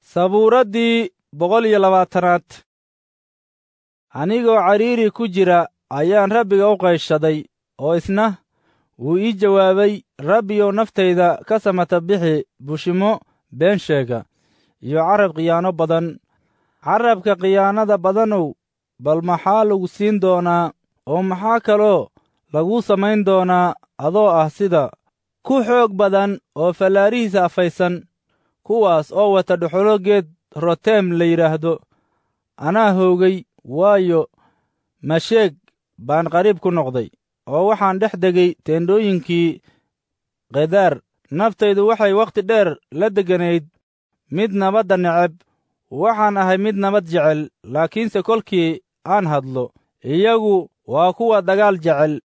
sabuuraddii boqol iyo labaatanaad anigoo cariiri ku jira ayaan rabbiga u qayshaday oo isna wuu ii jawaabay rabbiyow naftayda ka samata bixi bushimo been sheega iyo carab khiyaano badan carabka khiyaanada badanow bal maxaa lagu siin doonaa oo maxaa kaloo laguu samayn doonaa adoo ah sida ku xoog badan oo fallaarihiisa afaysan kuwaas oo wata dhuxulo geed roteem la yidhaahdo anaa hoogay waayo masheeg baan qariib ku noqday oo waxaan dhex degay teendhooyinkii kedaar naftaydu waxay wakhti dheer la degganayd mid nabadda neceb waxaan ahay mid nabad jecel laakiinse kolkii aan hadlo iyagu waa kuwa dagaal jecel